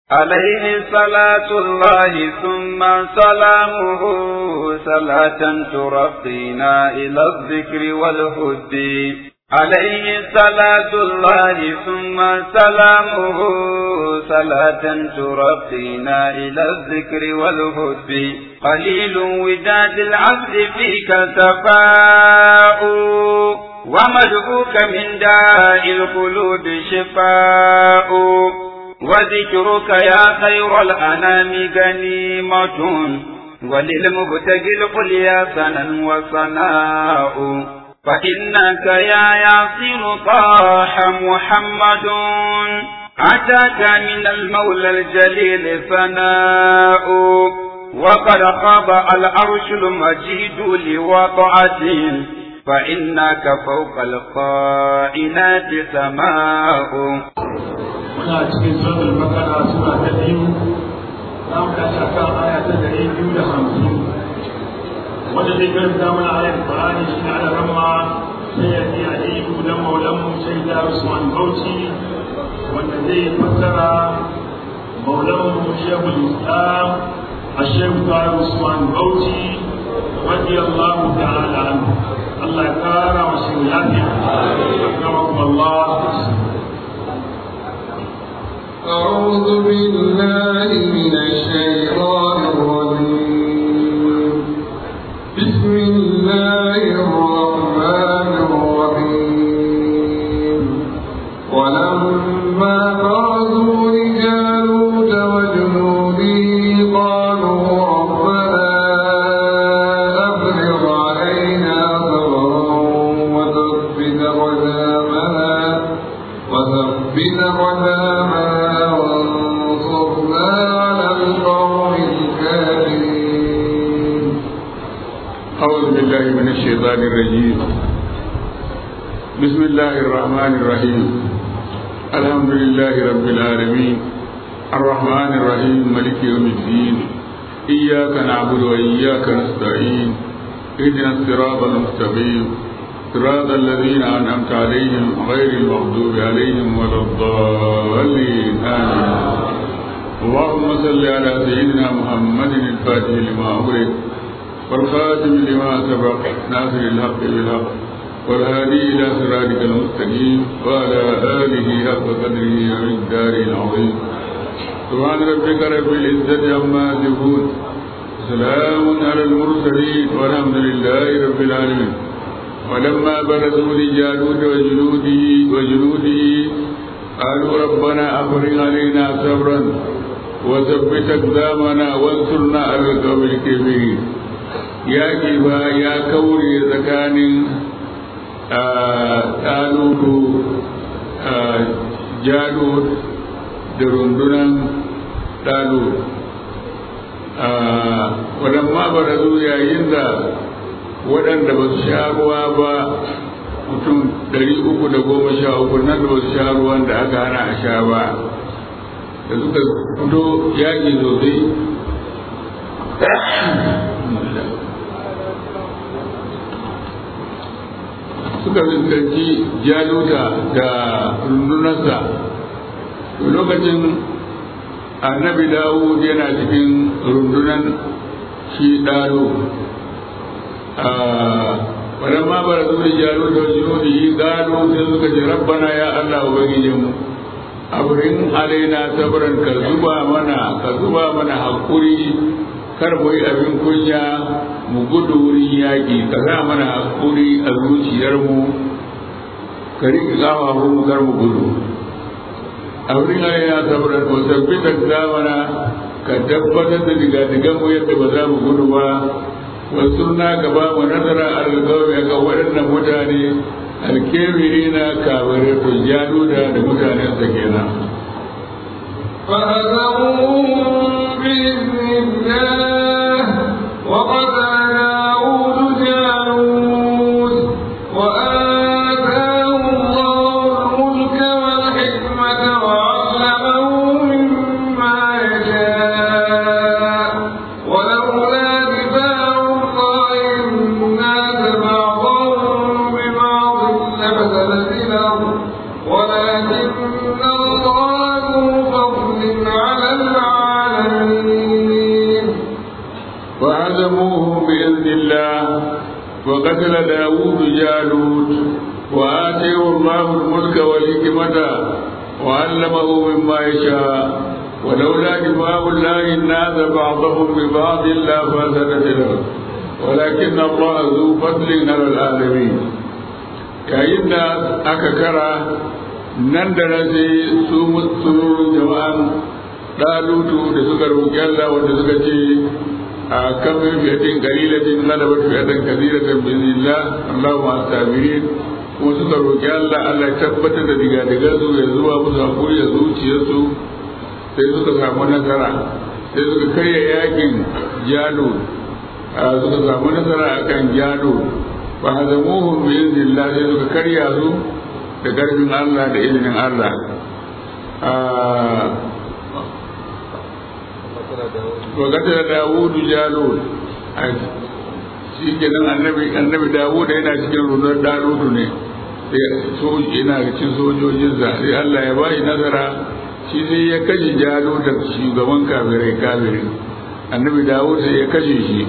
عليه صلاة الله ثم سلامه صلاة ترقينا إلى الذكر والهد عليه صلاة الله ثم سلامه صلاة ترقينا إلى الذكر والهد قليل وداد العبد فيك سفاء ومدعوك من داء القلوب شفاء وذكرك يا خير الأنام غنيمة وللمبتغي القل يا سنا وصناء فإنك يا ياسر طاح محمد أتاك من المولى الجليل ثناء وقد خاب العرش المجيد لوضعته فإنك فوق القائنات سماء muna cikin sunan bakara suna ta biyu za mu tashi akan aya ta dari biyu da hamsin wanda zai karanta mana ayar Qur'ani shi ne ala ramma sai ya ji aliyu dan maulan mu sai da Usman Bauchi wanda zai fassara maulan mu Sheikhul Islam الشيخ طاهر عثمان بوتي رضي الله تعالى عنه الله يكرم وسيولاتي أكرمكم الله أعوذ بالله من الشيطان الرجيم بسم الله الرحمن الرحيم ولما برزوا لجالوت وجنوده قالوا ربنا أفرغ علينا صبرا وثبت قدامنا وثبت قدامنا وانصرنا على القوم الكافرين أعوذ بالله من الشيطان الرجيم بسم الله الرحمن الرحيم الحمد لله رب العالمين الرحمن الرحيم ملك يوم الدين إياك نعبد وإياك نستعين اهدنا الصراط المستقيم صراط الذين أنعمت عليهم غير المغضوب عليهم ولا الضالين آمين اللهم صل على سيدنا محمد الفاتح لما أغلق والخاتم لما سبق ناصر الحق بالحق والهادي إلى صراطك المستقيم وعلى آله حق قدره ومقداره العظيم سبحان ربك رب العزة عما يصفون سلام على المرسلين والحمد لله رب العالمين ولما برزوا لجالوت وجنوده وجنوده قالوا ربنا أفرغ علينا صبرا وثبت أقدامنا وانصرنا على القوم الكافرين yaƙi ba ya kaure tsakanin ɗalubu jalud da rundunan ɗalud waɗamma ba da yayin da waɗanda ba su sha ruwa ba mutum ɗari uku da goma sha uku nan da ba su sha ruwan da aka hana a sha ba da suka fito yaƙi sosai suka fuskanci jaluta da rundunarsa lokacin annabi dawud yana cikin rundunan shi ɗaro wadda ma bara su da jaluta wajen yodi yi gado sai suka ce rabbana ya allah ubangijinmu abrin alaina sabran ka zuba mana ka zuba mana hakuri kar mu yi abin kunya mu gudu wurin yaƙi ka sa mana hakuri a zuciyarmu ka riƙe ƙafafu mu kar mu gudu a wurin alaina sabran ko tabbatar da mana ka tabbatar da digadigan mu yadda ba za mu gudu ba wasu na gaba mu nazara alƙawari ga waɗannan mutane alkebiri na kabarai to ya nuna da mutanensa kenan فهزموهم بإذن الله وقتل داود جالوت وآتاه الله الملك والحكمة وعلمه مما يشاء ولولا دفاع الله الناس بعضهم ببعض لفسدت الأرض ولكن الله ذو فضل على فهزموهم بإذن الله وقتل داود جالوت وآتيه الله الملك والحكمة وعلمه مما يشاء ولولا دفاع الله الناس بعضهم ببعض لفسدت الأرض ولكن الله ذو فضل على العالمين yayin da aka kara nan da nan sai su sururun jama'an ɗalutu da suka roƙi Allah wanda suka ce a kan min fiyatin qalilatin ghalabat fiyatan kathiratan bi idhnillah Allahu ma'as sabirin kuma suka roƙi Allah Allah ya tabbatar da diga diga su ya zuwa musu hakuri da zuciyarsu sai suka samu nasara sai suka karya yakin jalo suka samu nasara akan jalo fa hazamuhum bi idhnillah sai suka karya su da karfin Allah da izinin Allah wa qatala dawud jalul shi kenan annabi annabi dawud yana cikin runar dalutu ne sai soji yana cikin sojojinsa sai Allah ya bashi nazara shi sai ya kashe jalo da shugaban kafirai kafirin annabi dawud sai ya kashe shi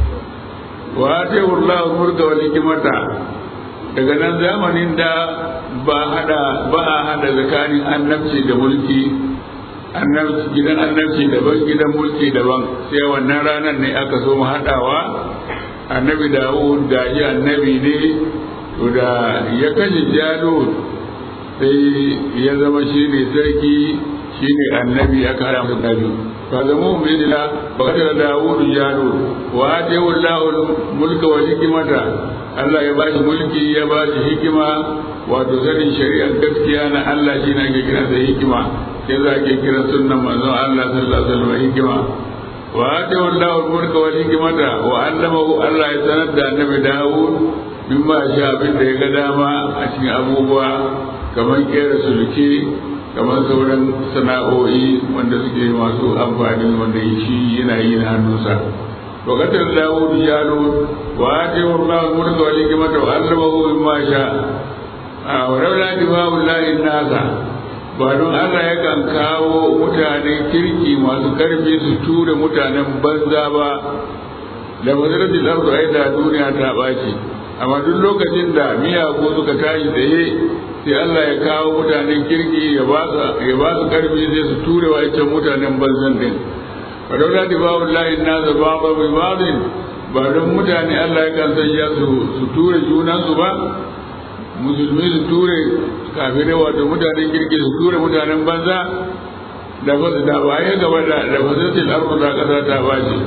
wa ta Allah murka wal hikmata daga nan zamanin da ba hada ba a hada tsakanin annabci da mulki annabci gidan annabci daban gidan mulki daban sai wannan ranar ne aka so mu hadawa annabi dawud gaji annabi ne to da ya kashe jalo sai ya zama shi ne sarki shi ne annabi aka hada masa dabi fa zama mu bidila ba da dawud jalo wa atiyu Allahu mulka wa hikmata Allah ya bashi mulki ya bashi hikima wato sanin shari'ar gaskiya na Allah shi ne ake kira da hikima sai za ke kira sunnan manzon Allah sallallahu alaihi wasallam hikima wa atiyu Allahu mulka wa hikmata wa allamahu Allah ya sanar da annabi Dawud mimma sha abin da ya ga dama a cikin abubuwa kamar kera sulke kamar sauran sana'o'i wanda suke masu amfani wanda shi yana yi na hannunsa wa qatal dawud jalu wa atiyu allah mulka wa hikmata wa allamahu mimma sha wa laula dibawu lahi nasa ba don Allah yakan kawo mutanen kirki masu karfi su ture mutanen banza ba da mazaratin arzu ai da duniya ta ɓaci amma duk lokacin da miyagu suka tashi tsaye sai Allah ya kawo mutanen kirki ya ba su karfi sai su ture wa can mutanen banzan din ba don lati ba wallahi na za ba ba bai bazin ba don mutane Allah ya kan sanya su su ture junansu ba musulmi su ture kafirai wato mutanen kirki su ture mutanen banza da ba da ba ya gaba da da fasatil arzu da kasa ta bace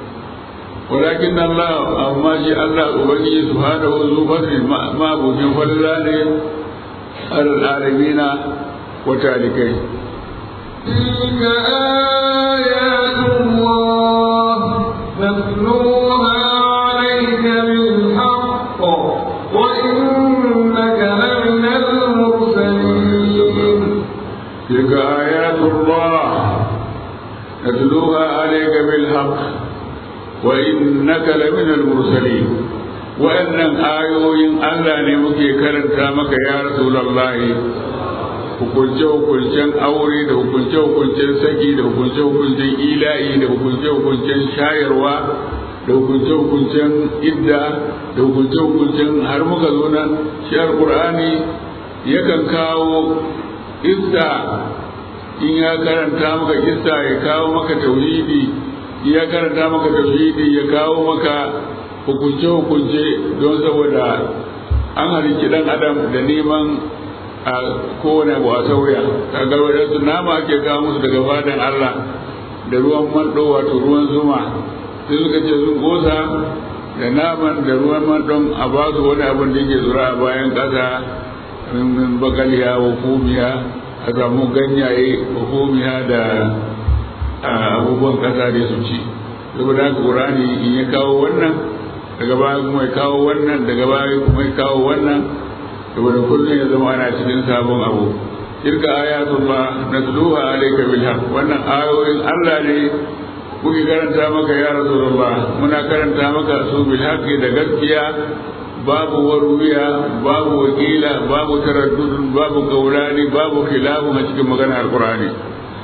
ولكن الله أما شاء الله أبني سبحانه ذو فضل ما بوجه فضل على العالمين وتالكين تلك آيات الله نتلوها عليك بالحق وإنك لمن المرسلين تلك آيات الله نتلوها عليك بالحق وإنك لمن المرسلين وأن آيوين ألا نمكي كرنتا مك يا رسول الله hukunce-hukuncen aure da hukunce-hukuncen saki da hukunce-hukuncen ila'i da hukunce-hukuncen shayarwa da hukunce-hukuncen idda da hukunce-hukuncen har muka zo nan shi alkur'ani yakan kawo ista in ya karanta maka ista ya kawo maka tauhidi ya karanta maka tauhidi ya kawo maka hukunce-hukunce don saboda an halicci dan adam da neman a kowane abu a sauya kaga wadansu nama ake kawo musu daga fadan Allah da ruwan mando wato ruwan zuma sai suka ce sun kosa da naman da ruwan mandon a ba su wani abin da yake zura a bayan ƙasa min bakaliya wa kumiya a samu ganyaye wa kumiya da abubuwan ƙasa da su ci saboda haka ƙurani in ya kawo wannan daga baya kuma ya kawo wannan daga baya kuma ya kawo wannan saboda kullum ya zama ana cikin sabon abu tilka ayatullah natluha alayka bil haqq wannan ayoyin Allah ne muke karanta maka ya rasulullah muna karanta maka su bil haqqi da gaskiya babu waruya babu wakila babu taraddud babu gaurani babu khilafu a cikin maganar alqur'ani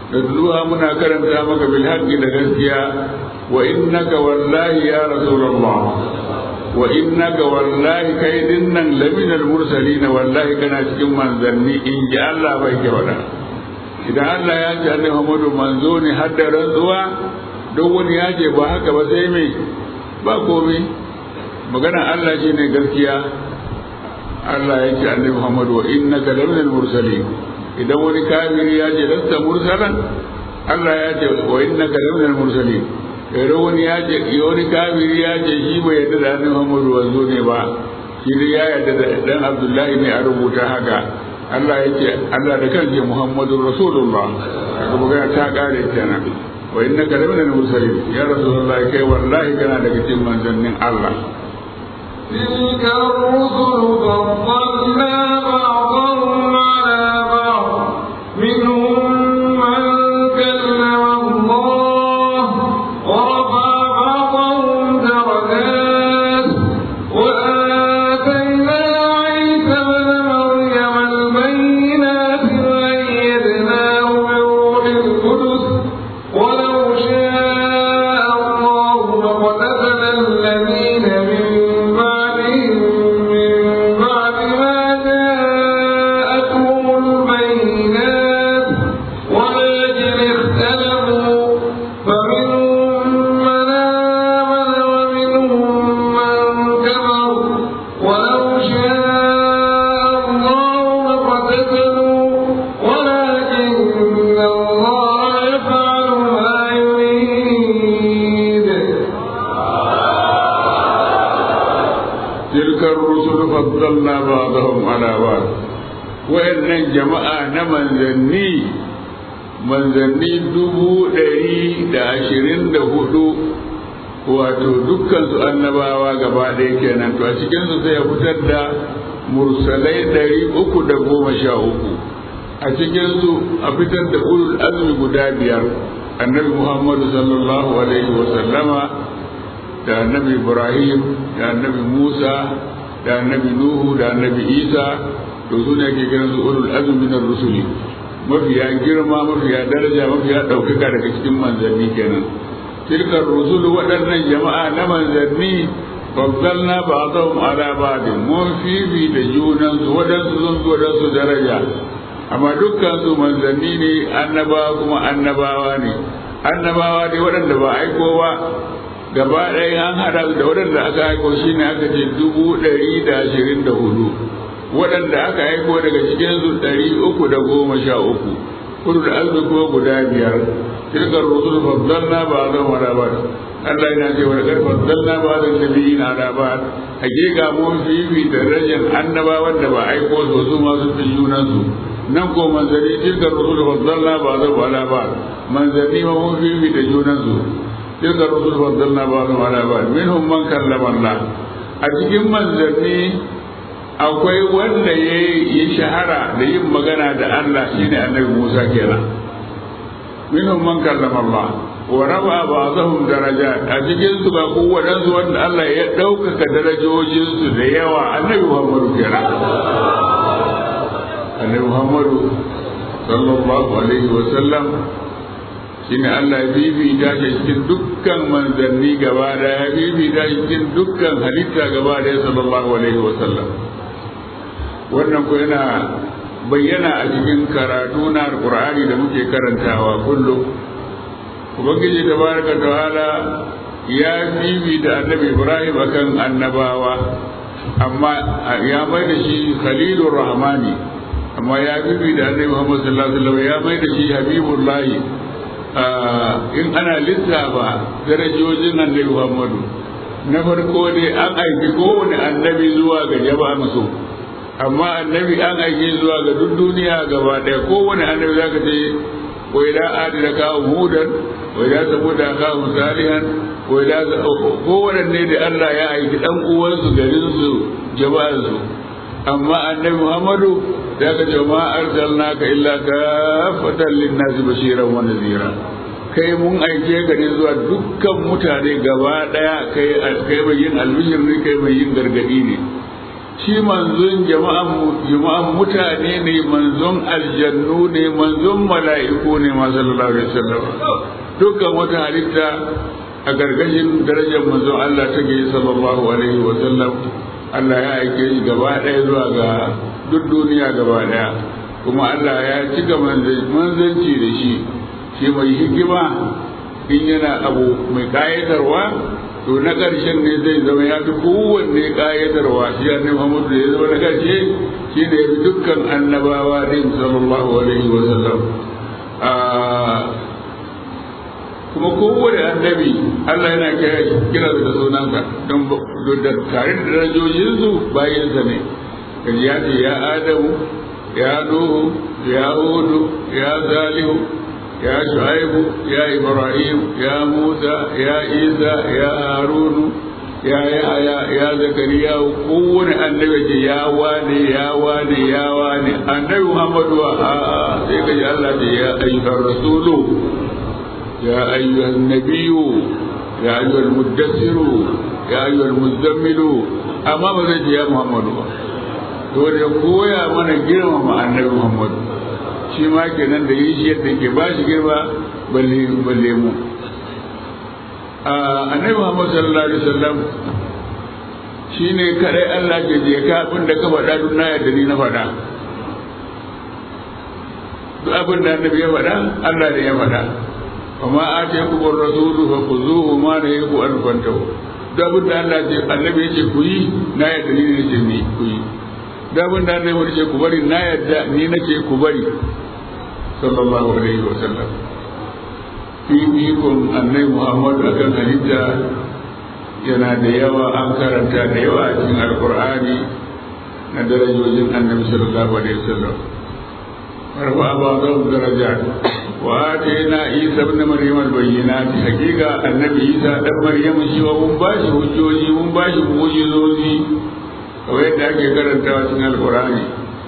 natluha muna karanta maka bil haqqi da gaskiya wa innaka wallahi ya rasulullah wa innaka wallahi kai dinnan laminal mursalin wallahi kana cikin manzanni in ji Allah bai ke wada idan Allah ya ce annabi Muhammadu manzo ne har da rantsuwa don wani ya ce ba haka ba sai mai ba komai magana Allah shi ne gaskiya Allah ya ce annabi Muhammadu wa innaka laminal mursalin idan wani kafiri ya ce lasta mursalan Allah ya ce wa innaka laminal mursalin idan wani ya ce wani kafiri ya ce shi bai yarda da annabi Muhammadu wanzo ne ba shi dai ya yarda da dan Abdullahi ne a rubuta haka Allah ya ce Allah da kansa Muhammadu Rasulullah kaga magana ta kare kenan wa innaka laminal mursalin ya Rasulullah kai wallahi kana daga cikin manzannin Allah تلك الرسل فضلنا بعضهم على بعض منهم من كلم الله ورفع بعضهم درجات وآتينا عيسى ابن مريم البينات وأيدناه بروح القدس ولو شاء الله لقتتل الذين من بعدهم من بعد ما جاءتهم البينات ولكن اختلفوا فمنهم من آمن ومنهم من كفر ولو شاء الله لقتتلوا ولكن الله يفعل ما يريد تلك الرسل فضلنا بعضهم على بعض وإن جماعة منزني manzanni dubu ɗari da ashirin da hudu wato dukkansu annabawa gaba ɗaya kenan to a cikinsu sai ya fitar da mursalai ɗari uku da goma sha uku a cikinsu a fitar da ulul azmi guda biyar annabi muhammadu sallallahu alaihi wa sallama da annabi ibrahim da annabi musa da annabi nuhu da annabi isa to su ne ake kiran su ulul azmi min rusuli mafiya girma mafiya daraja mafiya ɗaukaka daga cikin manzanni kenan tilkar rusul waɗannan jama'a na manzanni faddalna ba'dahum ala ba'd mun fifi da junan su waɗansu sun fi waɗansu daraja amma dukkan su manzanni ne annabawa kuma annabawa ne annabawa ne waɗanda ba aikowa gaba ɗaya an haɗa da waɗanda aka aiko shi ne aka ce dubu ɗari da ashirin da hudu waɗanda aka aiko daga cikinsu ɗari uku da goma sha uku kudu da arzu kuma guda biyar tilkar rusul faddalna ba zan wada ba Allah yana ce wani ƙarfa faddalna ba zan nabi na da ba hakika mun fifi da darajar annabawan da ba aiko su su masu fi junansu nan ko manzanni tilkar rusul faddalna ba zan wada ba manzanni ma mun fifi da junansu tilka rusul faddalna ba'dhum ala ba'd minhum man kallama Allah a cikin manzanni akwai wanda ya yi shahara da yin magana da Allah shine annabi Musa kenan minhum man kallama Allah wa raba ba'dhum darajat a cikin su ba ko wadansu wanda Allah ya ɗaukaka darajojin su da yawa annabi Muhammadu kenan annabi Muhammadu sallallahu alaihi wa sallam shine Allah ya bibita shi cikin dukkan manzanni gaba da ya bibita shi cikin dukkan halitta gaba da ya sallallahu alaihi wa sallam wannan ko yana bayyana a cikin karatu na alqur'ani da muke karantawa kullum ubangiji tabaraka ta'ala ya bibita annabi ibrahim akan annabawa amma ya mai da shi khalilur rahmani amma ya bibita annabi muhammad sallallahu alaihi wasallam ya mai da shi habibullahi in ana lissafa darajojin annabi Muhammadu na farko dai an aiki kowane annabi zuwa ga jama'an su amma annabi an aiki zuwa ga duk duniya gaba ɗaya kowane annabi za ka ce wa ila adi da kawo hudan wa ila saboda kawo salihan wa ila kowane ne da Allah ya aiki dan uwansu garin su jama'an su amma annabi Muhammadu da ka ce ma arsalnaka illa kafatan linnasi bashiran wa nadhira kai mun aike ka ne zuwa dukkan mutane gaba daya kai kai mai yin albishir ne kai mai yin gargadi ne shi manzon jama'an mutane ne manzon aljannu ne manzon mala'iku ne ma sallallahu alaihi wasallam dukkan wata halitta a gargashin darajar manzon Allah take sallallahu alaihi wasallam Allah ya aike shi gaba ɗaya zuwa ga duk duniya gaba ɗaya kuma Allah ya cika manzanci da shi shi mai hikima in yana abu mai kayatarwa to na ƙarshen ne zai zama ya fi kowanne ƙayatarwa shi ya Muhammadu da ya zama na ƙarshe shi da ya fi dukkan annabawa din sallallahu alaihi wa sallam kuma kowane annabi Allah yana kira da sunansa don da tare da darajojinsu bayansa ne kaji ya ce ya Adamu ya Nuhu ya Hudu ya Salihu يا شعيب يا إبراهيم يا موسى يا عيسى يا هارون يا يحيى يا زكريا كون النبي يا واني يا واني يا واني النبي محمد آه سيك الله يا أيها الرسول يا أيها النبي يا أيها المدثر يا أيها المزمل أما بذلك يا محمد dole ya koya mana girmama annabi Muhammadu shi ma kenan da yi shi yadda ke ba shi girma balle balle mu annabi Muhammad sallallahu alaihi wasallam shine kadai Allah ke je ka abin da ka faɗa duk na yadda ni na faɗa duk abin da annabi ya faɗa Allah ne ya faɗa amma a ce ku bar rasulu fa kuzuhu ma da yaku an fantahu duk abin da Allah ce annabi ya ce ku yi na yadda ni ne ce ni ku yi duk abin da annabi ya ce ku bari na yadda ni na ce ku bari sallallahu alaihi wa sallam fifikon annabi muhammadu akan halitta yana da yawa an karanta da yawa a cikin alkur'ani na darajojin annabi sallallahu alaihi wa sallam warfa ba zan daraja wa atayna isa ibn maryam al-bayyinat hakika annabi isa dan maryam shi wa mun bashi hujjoji mun bashi mu'jizozi kamar yadda ake karantawa cikin alkur'ani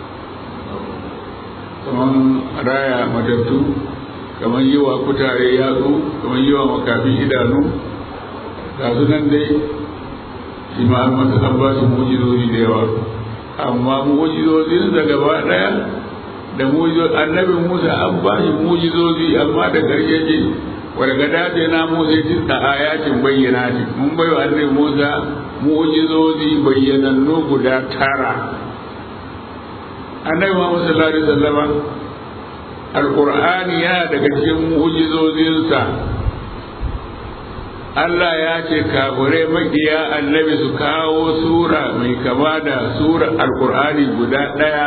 kamar raya matattu kamar yi wa kutare yatsu kamar yi wa makafi idanu ga su nan dai shi ma an masa an ba su mujizozi da yawa amma mujizozin da gaba daya da mujizozi annabi musa an ba shi mujizozi amma da karshe ce wadda gada ce na musa ya tinta ayatin bayyana ce mun bai wa annabi musa mujizozi bayyanannu guda tara annabi muhammad sallallahu alaihi wasallama alƙur'ani yana daga cikin mu'jizozinsa Allah ya ce kafirai makiya annabi su kawo sura mai kama da sura alƙur'ani guda ɗaya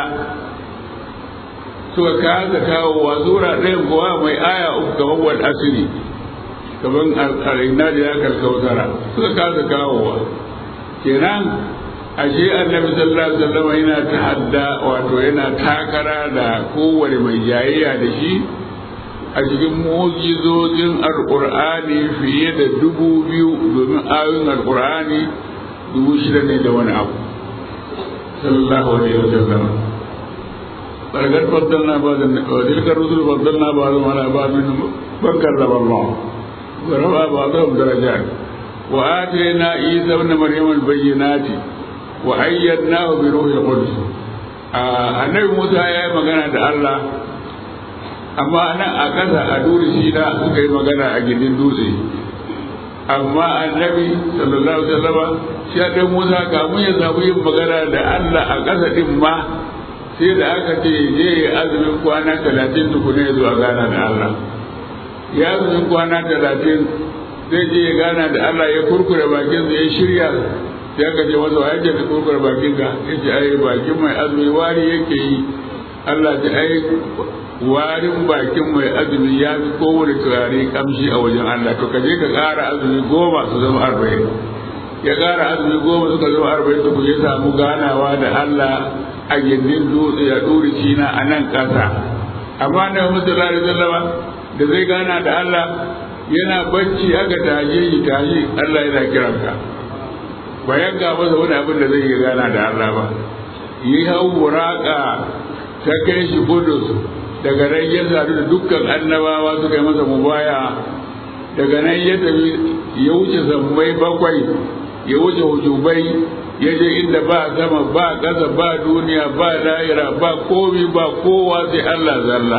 suka kasa kawowa sura ɗaya kuwa mai aya uku kamar wal asiri kamar al'ina da ya kalkautara suka kasa kawowa kenan ashe annabi sallallahu alaihi wasallam yana tahadda wato yana takara da kowane mai jayayya da shi a cikin mu'jizojin alqur'ani fiye da dubu biyu domin ayoyin alqur'ani dubu shida ne da wani abu sallallahu alaihi wasallam bargar faddalna ba da wa tilkar rusul faddalna ba da mana ba min bakkar da Allah wa rafa ba da darajat wa atayna isa ibn maryam al-bayyinati wa ayyadnahu bi ruhil qudus annabi Musa ya yi magana da Allah amma nan a ƙasa a duri shi da suka yi magana a gindin dutse amma annabi sallallahu alaihi wasallam shi da Musa kamun ya samu yin magana da Allah a ƙasa din ma sai da aka ce je ya azumin kwana talatin tukuna ya zo a gana da Allah ya azumin kwana talatin zai je ya gana da Allah ya kurkure bakinsa ya shirya sai aka ce masa waye da kokar bakin ka yace ai bakin mai azumi wari yake yi Allah ta ai warin bakin mai azumi ya fi kowane turare kamshi a wajen Allah to kaje ka ƙara azumi goma su zama arba'in ya ƙara azumi goma suka zama arba'in to ya samu ganawa da Allah a gindin dutse ya ɗuri cina a nan ƙasa amma na musulari sallama da zai gana da Allah yana bacci aka tashe shi tashi Allah yana kiranka ba yanka masa wani abin da zai yi gana da Allah ba yi hau buraka ta kai shi kudus daga nan ya sadu da dukkan annabawa suka yi masa mubaya daga nan ya tafi ya wuce sammai bakwai ya wuce hujubai ya je inda ba sama ba ƙasa ba duniya ba lahira ba komi ba kowa sai Allah zalla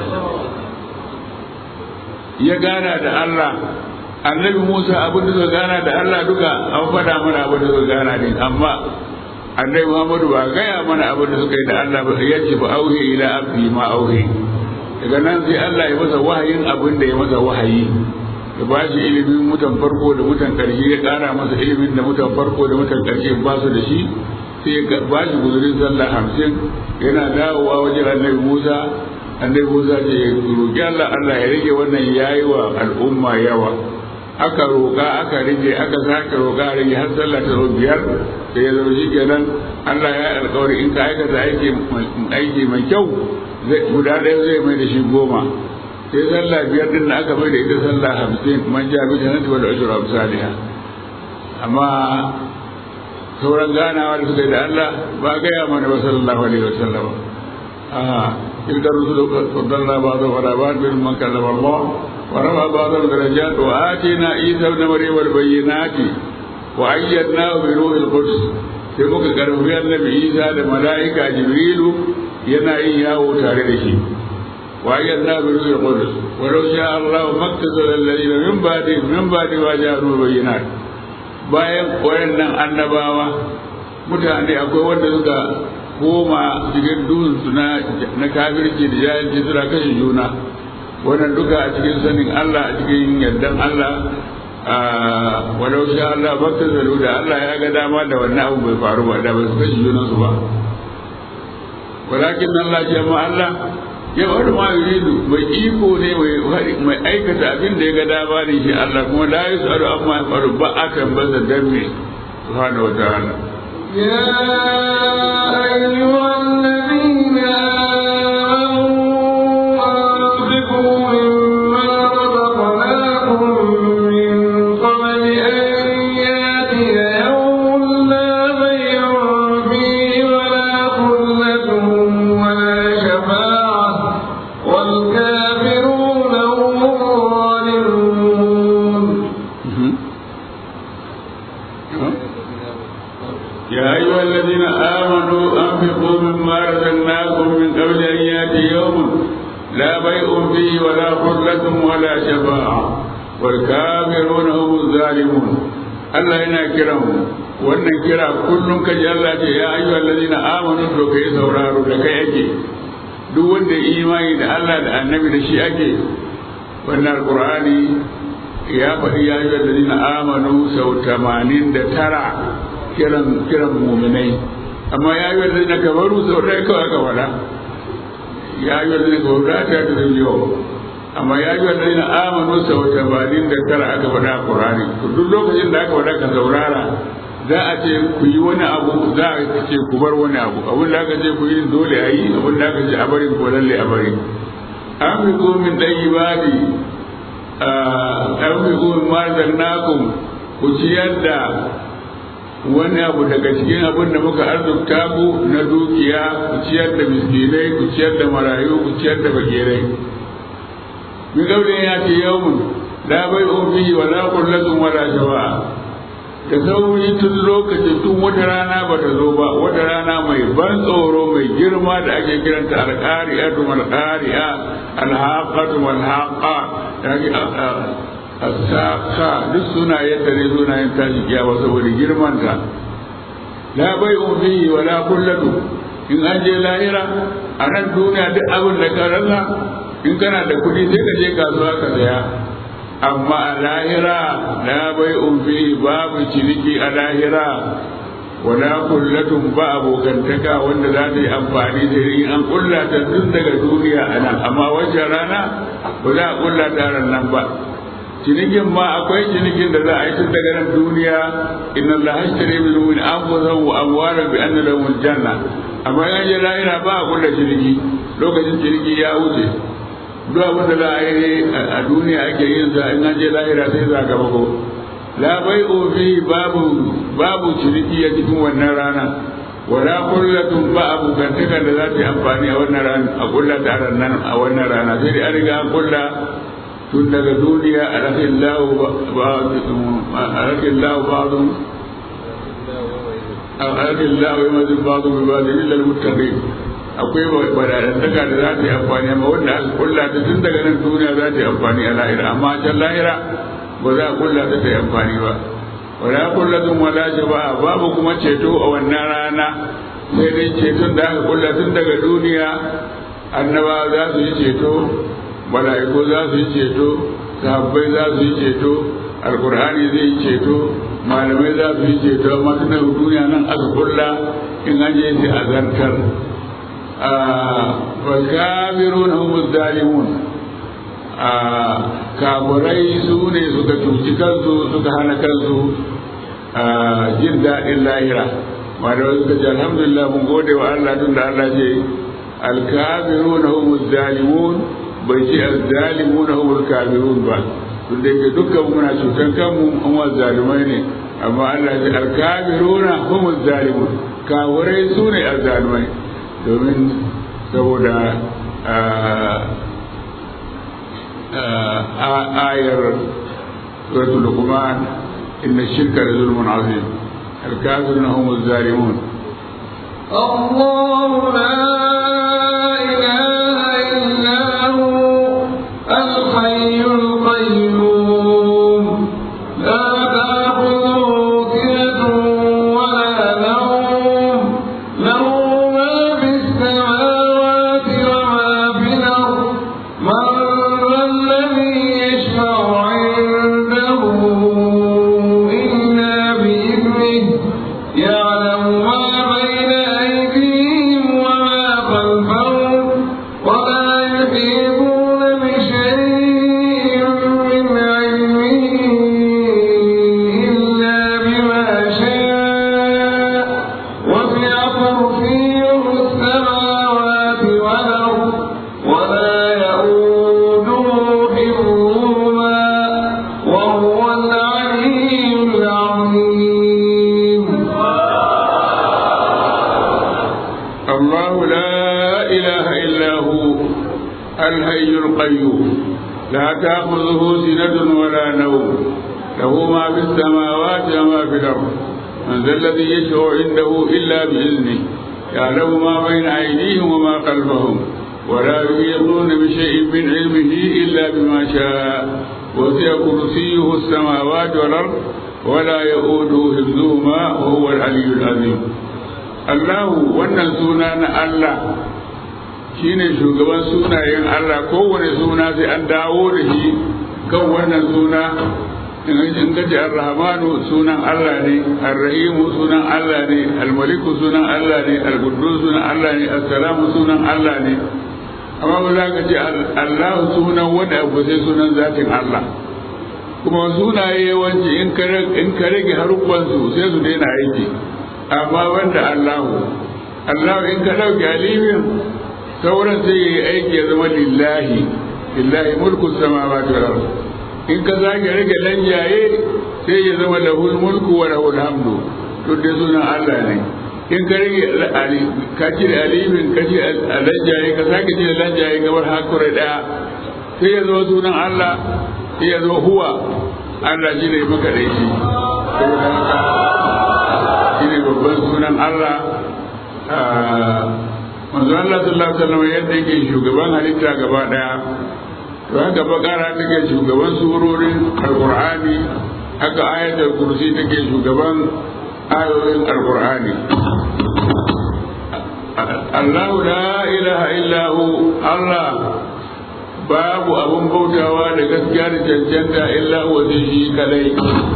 ya gana da Allah annabi Musa abin da suka gana da Allah duka an faɗa mana abin da suka gana din amma annabi Muhammadu ba gaya mana abin da suka yi da Allah ba ya ce ba auhe ila abdi ma auhe daga nan sai Allah ya masa wahayin abin da ya masa wahayi ya ba shi ilimin mutan farko da mutan ƙarshe ya ƙara masa ilimin da mutan farko da mutan ƙarshe ba su da shi sai ya ba shi guzurin sallah hamsin yana dawowa wajen annabi Musa annabi Musa ce ya roƙi Allah Allah ya rage wannan yayi wa al'umma yawa aka roƙa aka rage aka sake roƙa a rage har sallah ta zo biyar sai ya zama shikenan Allah ya yi alƙawari in ka aikata aiki aiki mai kyau guda ɗaya zai mai da shi goma sai sallah biyar din aka mai da ita sallah hamsin man ja bi jannati wal ajru amsalha amma sauran ganawa da suka yi da Allah ba gaya mana ba sallallahu alaihi wasallam تلك الرسل فضلنا بعضهم على بعض ممن كلم الله ورفع بعضهم درجات وآتينا عيسى ابن مريم البينات وأيدناه بروح القدس sai muka karfi annabi Isa da mala'ika Jibrilu yana yin yawo tare da shi wa ayyadna bi ruhil qudus wa law sha Allah maktasala alladhina min ba'di min ba'di wa ja'u bayyinat bayan wayannan annabawa mutane akwai wanda suka koma cikin duhunsu na na kafirci da jahilci suna kashe juna wannan duka a cikin sanin Allah a cikin yardan Allah walau sha Allah bakta zalu da Allah ya ga dama da wannan abu bai faru ba da ba su kashe junansu ba walakin Allah ce ma Allah ya wani ma yuridu mai iko ne mai aikata abin da ya ga dama ne shi Allah kuma la yusaru amma ya faru ba akan baza danne subhanahu wa ta'ala يا أيها الذين آمنوا أنفقوا مما رزقناكم من قبل أن يأتي يوم لا بيع فيه ولا خلة ولا شفاعة والكافرون هم الظالمون يا أيها الذين آمنوا أنفقوا مما رزقناكم من قبل أن يأتي يوم لا بيع فيه ولا خلة ولا شفاعة والكافرون هم الظالمون Allah yana kiran mu wannan kira kullum ka ji Allah ce ya ayyuhal ladina amanu to kai sauraro da kai ake duk wanda imani da Allah da annabi da shi ake wannan alqur'ani ya faɗi ya ayyuhal ladina amanu sau 89 kiran kiran muminai amma ya yi wadda na kabaru sau ɗaya kawai aka faɗa ya yi wadda na kabaru ta ta da yau amma ya yi wadda na amanu sau tamanin da tara aka faɗa a ƙurani duk lokacin da aka faɗa ka saurara za a ce ku yi wani abu za a ce ku bar wani abu abin da aka ce ku yi dole a yi abin da aka ce a bari ko lalle a bari an fi min ɗan ibadi an fi min marzannakum ku ciyar da wani abu daga cikin abin da muka arzuta ku na dukiya ku ciyar da miskinai ku ciyar da marayu ku ciyar da bakirai min gaudin ya ce yawmun la bai fihi wa la kullatun wala shawa da sauri tun lokacin tun wata rana ba ta zo ba wata rana mai ban tsoro mai girma da ake kiranta alƙari'atu malƙari'a alhaqatu malhaqa asaka duk sunayen da ne sunayen tashi kiyawa saboda girmanta la bai fihi wa la kullatu in an je lahira a nan duniya duk abin da ka rasa in kana da kuɗi sai ka je kasuwa ka saya amma a lahira la bai fihi babu ciniki a lahira wala kullatun ba abokantaka wanda za ta yi amfani da in an kulla ta tun daga duniya a nan amma wancan rana ba za a kulla ta nan ba cinikin ma akwai cinikin da za a yi tun daga nan duniya inna Allah hashtari min mu'min anfusahum wa amwalahum bi anna lahum janna amma yan je lahira ba a kulla ciniki lokacin ciniki ya wuce duk abin da za a yi a duniya ake yin sa in an je lahira sai za ka bako la bai fi babu babu ciniki a cikin wannan rana wala kullatun ba abokantakan da za ta yi amfani a wannan rana a kulla ta a wannan rana sai dai an riga an kulla tun daga duniya a rakin lawo ba'adun alhamdulillah wa yamma ba'du bi ba'd illa al-muttaqin akwai badarantaka da za ta yi amfani amma wanda aka kulla ta tun daga nan duniya za ta yi amfani a lahira amma can lahira ba za a kulla ta ta yi amfani ba wala kullatun wala shaba'a babu kuma ceto a wannan rana sai dai ceton da aka kulla tun daga duniya annaba za su yi ceto mala'iku za su yi ceto sahabbai za su yi ceto alkur'ani zai yi ceto malamai za su yi ceto amma tun daga duniya nan aka kulla in an je sai a zartar والكافرون هم الظالمون kafirai su ne suka cuci kansu suka hana kansu jin daɗin lahira malamai suka ce alhamdulillah mun gode wa Allah tun da Allah ce alkafirun hum zalimun bai ce azzalimun hum kafirun ba tun da yake dukkan muna cutan kanmu an wa zalimai ne amma Allah ce alkafirun hum zalimun kafirai su ne azzalimai domin saboda ayar suratul luqman inna shirka la zulmun azim الكافرون هم الظالمون الله لا إله إلا هو الحي القيوم لا تأخذه سنة ولا نوم له ما في السماوات وما في الأرض من ذا الذي يشفع عنده إلا بإذنه يعلم ما بين أيديهم وما خلفهم ولا يحيطون بشيء من علمه إلا بما شاء وسع كرسيه السماوات والأرض ولا يؤوده حفظهما وهو العلي العظيم الله لا إله إلا هو الحي القيوم لا تأخذه سنة ولا نوم له ما في السماوات وما في الأرض من ذا الذي يشفع عنده إلا بإذنه يعلم ما بين أيديهم وما خلفهم ولا يحيطون بشيء من علمه إلا بما شاء وسع كرسيه السماوات والأرض ولا يؤوده حفظهما وهو العلي العظيم Allahu wannan suna na Allah shine shugaban sunayen Allah kowane suna sai an dawo da shi kan wannan suna in gaji ar-rahmanu sunan Allah ne ar-rahimu sunan Allah ne al-maliku sunan Allah ne al-quddus sunan Allah ne as-salamu sunan Allah ne amma ba za ka ce Allahu sunan wanda abu sai sunan zatin Allah kuma sunaye yawanci in ka rage haruffansu sai su daina aiki amma wanda Allahu Allahu in ka ɗauke alifin sauran sai ya yi aiki ya zama lillahi lillahi mulku samawati wal ard in ka zage rage lanjaye sai ya zama lahul mulku wa lahul hamdu to dai sunan Allah ne in ka rage ali ka ci alifin ka ci lanjaye ka sake ci lanjaye gabar hakuri daya sai ya zama sunan Allah sai ya zama huwa Allah shi ne maka da shi saboda haka shine babban sunan Allah manzo Allah sallallahu alaihi wasallam yadda yake shugaban halitta gaba daya to haka bakara take shugaban surorin alqur'ani haka ayatul kursi take shugaban ayoyin alqur'ani Allah la ilaha illa hu Allah babu abun bautawa da gaskiya da cancanta illa huwa shi kadai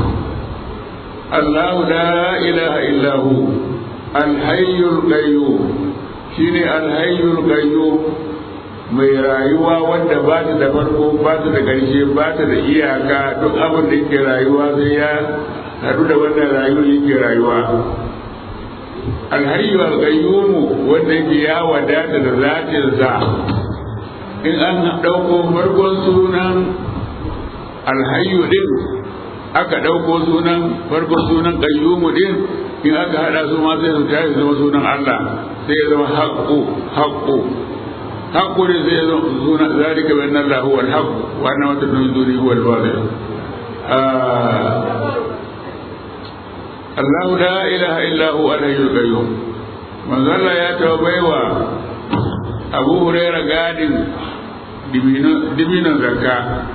الله لا إله إلا هو الحي القيوم شيني الحي القيوم mai rayuwa wanda ba ta da farko ba ta da ƙarshe ba ta da iyaka duk abin da yake rayuwa sai ya haɗu da wannan rayuwa yake rayuwa alhayyu alqayyumu wanda yake ya wadata da zatinsa in an ɗauko farkon sunan alhayyu din aka ɗauko sunan farko sunan ƙayyumu din in aka haɗa su ma sai su tashi zama sunan Allah sai ya zama haƙƙo haƙƙo haƙƙo ne sai ya zama sunan zalika bi anna Allah huwa al-haqq wa anna ma tadun duni huwa al-batil Allahu la ilaha illa huwa al-hayyul qayyum manzo Allah ya taɓa baiwa Abu Hurairah gadin dibinon zakka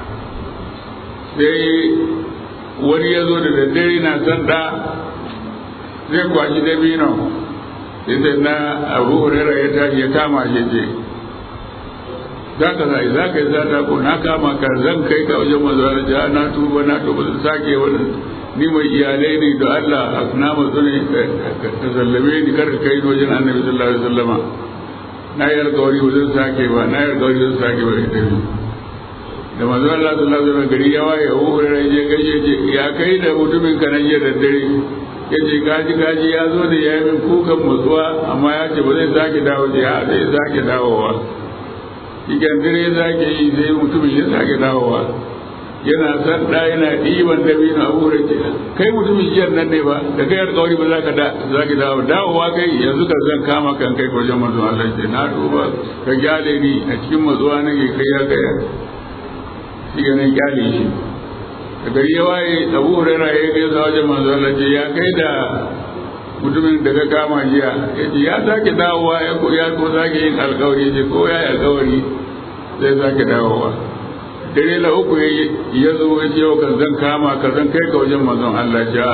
sai wani ya zo da daddare na sanda zai kwashi dabinon sai na Abu Hurairah ya tashi ya kama shi ce za ka za za ka yi zata ko na kama ka zan kai ka wajen manzo Allah na tuba na tuba zan sake wani ni mai iyalai ne da Allah na matsu ne ka sallame ni kar ka kai wajen annabi sallallahu alaihi wasallama na yi alkawari ba zan sake ba na yi alkawari zan sake ba ita ne da manzo Allah sallallahu alaihi wasallam gari ya waye Abu Hurairah je gaje je ya kai da mutumin ka nan jiya da dare ya ce gaji gaji ya zo da ya yi min kukan matsuwa amma ya ce ba zai sake dawo je ha zai sake dawowa ikan dare zake yi sai mutumin ya sake dawowa yana san da yana ɗiban dabino a wurin ce kai mutumin jiyar nan ne ba da kai alƙawari ba za ka za ki dawo dawowa kai yanzu ka zan kama kan kai wajen manzon Allah ce na duba ka gyale ni a cikin matsuwa nake kai ya kai shi ga nan gyale shi da gari ya waye Abu Hurairah ya kai sa wajen manzon Allah ce ya kai da mutumin da ka kama jiya ya ce ya sake dawowa ya ko ya ko sake yin alƙawari ce ko ya yi alƙawari zai sake dawowa dare la uku ya zo ya ce ka zan kama ka zan kai ka wajen manzon Allah ja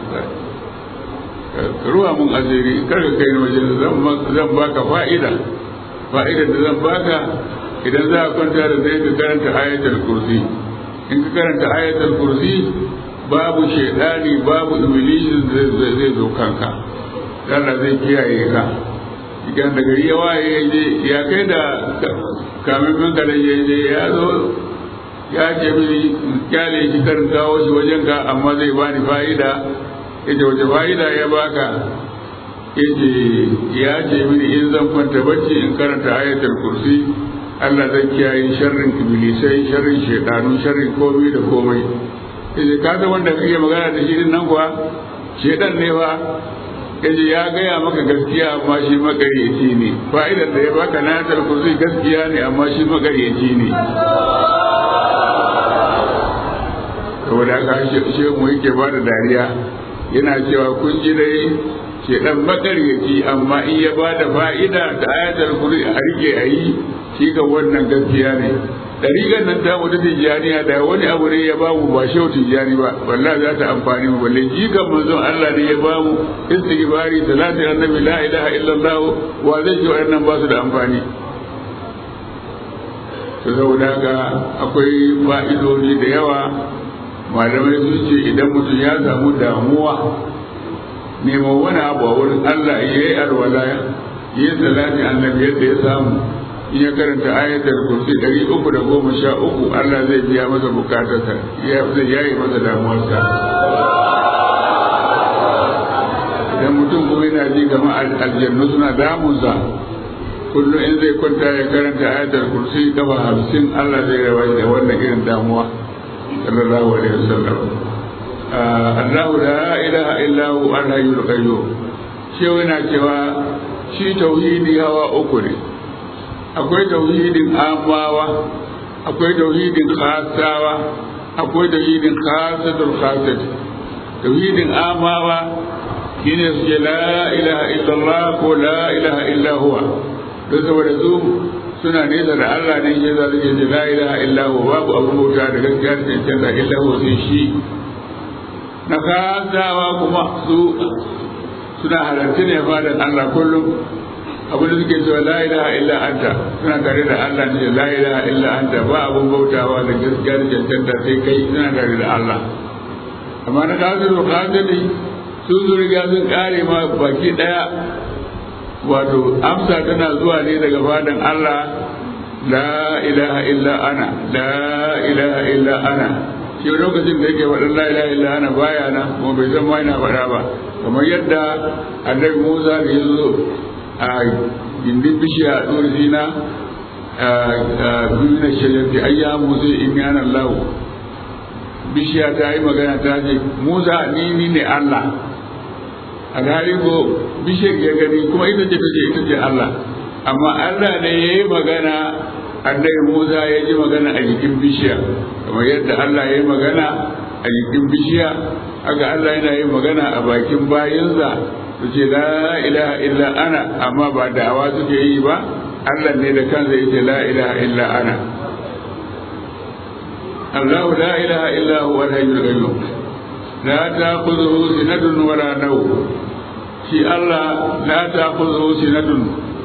ruwa mun asiri kar ka kai wajen zan baka fa'ida fa'ida da zan baka idan za a kwanta da zai ka karanta ayatul kursi in ka karanta ayatul kursi babu shaidani babu iblis zai zo kanka Allah zai kiyaye ka idan da gari ya waye ya kai da kamin min kada ya zo ya ce mini kyale shi karin kawo shi wajen ka amma zai bani fa'ida yace wace fa'ida ya baka yace ya ce mini in zan kwanta bacci in karanta ayatul kursi Allah zai kiyaye sharrin iblisai sharrin shedanu sharrin komai da komai yace ka ga wanda kake magana da shi din nan kuwa shedan ne fa yace ya gaya maka gaskiya amma shi makaryaci ne fa'idar da ya baka na ayatul kursi gaskiya ne amma shi makaryaci ne saboda haka shi mu yake ba da dariya yana cewa kun ji dai ke dan makaryaci amma in ya ba da fa'ida da ayatul kursi a rike a yi shi ga wannan gaskiya ne dariƙar nan ta mu ta tijjaniya da wani abu ne ya ba mu ba shau tijjani ba wallahi za ta amfani mu balle jikan manzon Allah ne ya ba mu istighfari salatu annabi la ilaha illallah wa zai ji wannan ba su da amfani to saboda haka akwai fa'idodi da yawa malamai sun ce idan mutum ya samu damuwa neman wani abu a wurin Allah ya yi alwala ya yi salati annabi yadda ya samu in ya karanta ayatul kursi ɗari uku da goma sha uku Allah zai biya masa bukatarsa ya zai yayi masa damuwarsa idan mutum kuma yana ji gama aljannu suna damunsa kullum in zai kwanta ya karanta ayatul kursi kafa hamsin Allah zai rawa da wannan irin damuwa sallallahu alaihi wasallam Allah la ilaha illa hu al-hayyul qayyum shi yana cewa shi tauhidi hawa uku ne akwai tauhidin amawa akwai tauhidin khasawa akwai tauhidin khasatul khasat tauhidin amawa shine su ce la ilaha illallah ko la ilaha illa huwa don saboda su suna nesa da Allah ne ya zaɓi ce la ilaha illa huwa babu abu bauta da gaskiya da cancanta illa huwa sai shi na khasawa kuma su suna halarci ne fadan Allah kullum abin da suke cewa la ilaha illa anta suna tare da Allah ne la ilaha illa anta ba abun bautawa da gaskiya da cancanta sai kai suna tare da Allah amma na kafiru kafiri sun zo riga sun kare ma baki daya wato amsa tana zuwa ne daga fadan Allah la ilaha illa ana la ilaha illa ana shi lokacin da yake faɗin la ilaha illa ana baya na kuma bai san ma yana faɗa ba kamar yadda annabi Musa da ya zo a gindin bishiya a tsohon zina a duniya shajarti ai ya musa in yana lahu bishiya ta yi magana ta ce musa ni ni ne allah alhali ko bishiyar ya gani kuma ita ce ta ce ita ce allah amma allah ne ya yi magana annabi musa ya ji magana a jikin bishiya kamar yadda allah ya yi magana a a jikin bishiya haka Allah yana yin magana a bakin bayinsa su ce la ilaha illa ana amma ba da'awa suke yi ba Allah ne da kansa yake la ilaha illa ana Allah la ilaha illa huwa al-hayyul qayyum la ta'khudhuhu sinatun wa la nawm shi Allah la ta'khudhuhu sinatun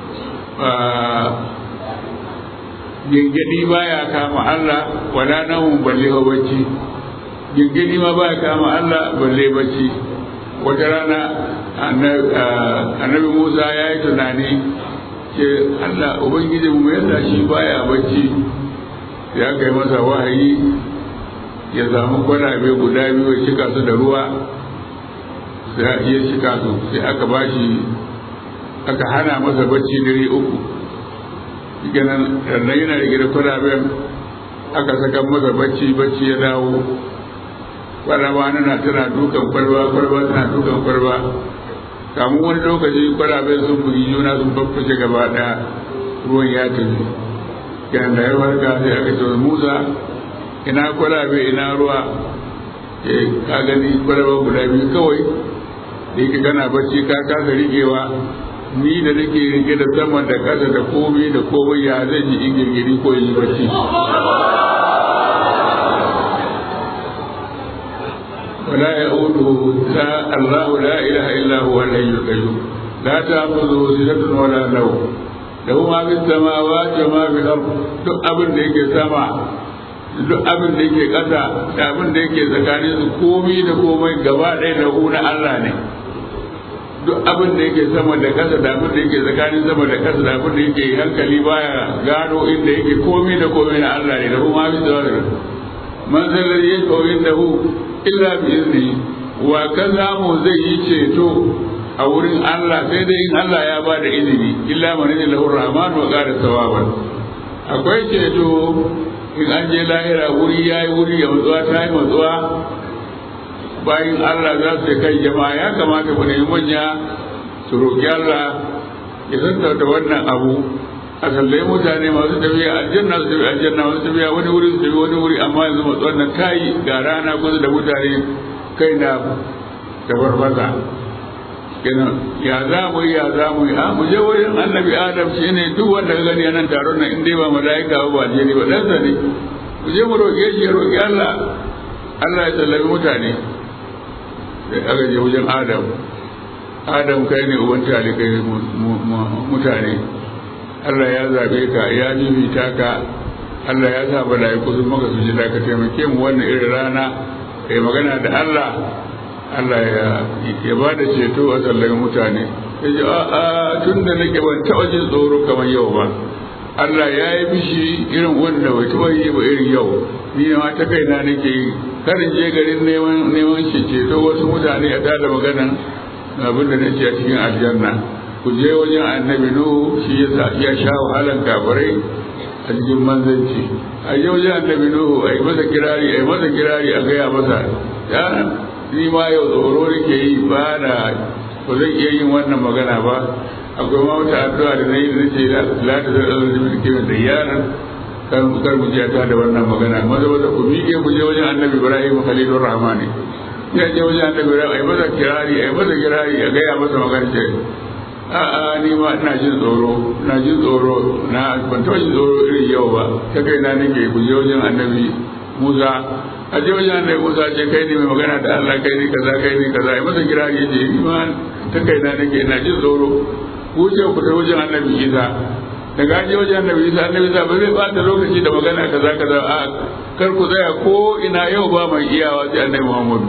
gingidi baya kama Allah wala nawm balle bacci gingidi ma baya kama Allah balle bacci wata rana annabi Musa ya yi tunani ce Allah ubangiji mu yasa shi baya bacci ya kai masa wahayi ya samu kwalabe guda biyu ya cika su da ruwa sai ya cika su sai aka bashi aka hana masa bacci dare uku ganin rannan yana rike da kwalaben aka saka masa bacci bacci ya dawo kwalaba na tana dukan kwalba kwalba tana dukan kwalba kamun wani lokaci kwalaben sun bugi juna sun faffashe gaba daya ruwan ya tafi kenan da ya warka sai aka ce musa ina kwalabe ina ruwa eh ka gani kwalaba guda biyu kawai da yake kana bacci ka kasa riƙewa ni da nake rike da sama da ƙasa da komai da komai ya zan yi in girgiri ko yi bacci ولا يؤوده لا الله لا اله الا هو الحي القيوم لا تاخذه سنه ولا نوم له ما في السماوات وما في الارض duk abin da yake sama duk abin da yake ƙasa da abin da yake tsakanin su komai da komai gaba ɗaya da na Allah ne duk abin da yake sama da ƙasa da abin da yake tsakanin sama da ƙasa da abin da yake hankali baya gano inda yake komai da komai na Allah ne da kuma fi da man zallar yake inda hu illa bi izni wa kaza mu zai yi ceto a wurin Allah sai dai in Allah ya ba da izini illa man ne lahu rahman wa qara sawaban akwai ceto in an je lahira wuri yayi wuri ya matsuwa ta yi matsuwa bayan Allah za su kai jama'a ya kamata ku nemi manya su roƙi Allah ya sassauta wannan abu a sallai mutane masu tafiya aljanna su tafi aljanna masu tafiya wani wuri su tafi wani wuri amma yanzu matsuwan nan tayi ga rana kusa da mutane kai na tafarfasa kenan ya za mu yi ya za mu yi a mu je wurin annabi adam shi ne duk wanda ka gani nan taron nan in dai ba mala'ika ba ba je ne ba ɗansa ne mu je mu roƙe shi ya roƙi Allah Allah ya tallafi mutane da aka je wajen adam adam kai ne uban talikai mutane Allah ya zaɓe ka ya bibita ka Allah ya sa mala'iku sun maka su ji ka taimake mu wannan irin rana kai magana da Allah Allah ya ya ba da ceto a tsallan mutane ya ji a a tun da nake ban taɓa jin tsoro kamar yau ba Allah ya yi bishi irin wanda bai taɓa yi ba irin yau ni ma ta kaina nake yi karin je garin neman neman shi ceto wasu mutane a tada maganan abin da nake a cikin aljanna ku je wajen annabi nuhu shi ya ya sha wahalan kafirai a cikin manzanci a je wajen annabi nuhu a yi masa kirari a yi masa kirari a gaya masa ya ni ma yau tsoro nake yi ba na ba zan iya yin wannan magana ba akwai ma wata addu'a da nayi da nace la ta zara da mulkin da yaran kar mu kar mu ji ta da wannan magana maza maza ku miƙe mu je wajen annabi ibrahim khalilur rahmani ya je wajen annabi ibrahim ai masa kirari ai masa kirari a gaya masa magana ce a'a ni ma ina jin tsoro ina jin tsoro na ban taɓa jin tsoro irin yau ba ta kai na nake ku je wajen annabi musa a je wajen annabi musa ce kai ne mai magana da allah kai ne kaza kai ne kaza ai masa kirari ya ce ni ma ta kai na nake ina jin tsoro ku ce ku ta wajen annabi isa daga an je wajen annabi isa annabi isa ba zai bata lokaci da magana kaza kaza a kar ku tsaya ko ina yau ba mai iyawa sai annabi muhammadu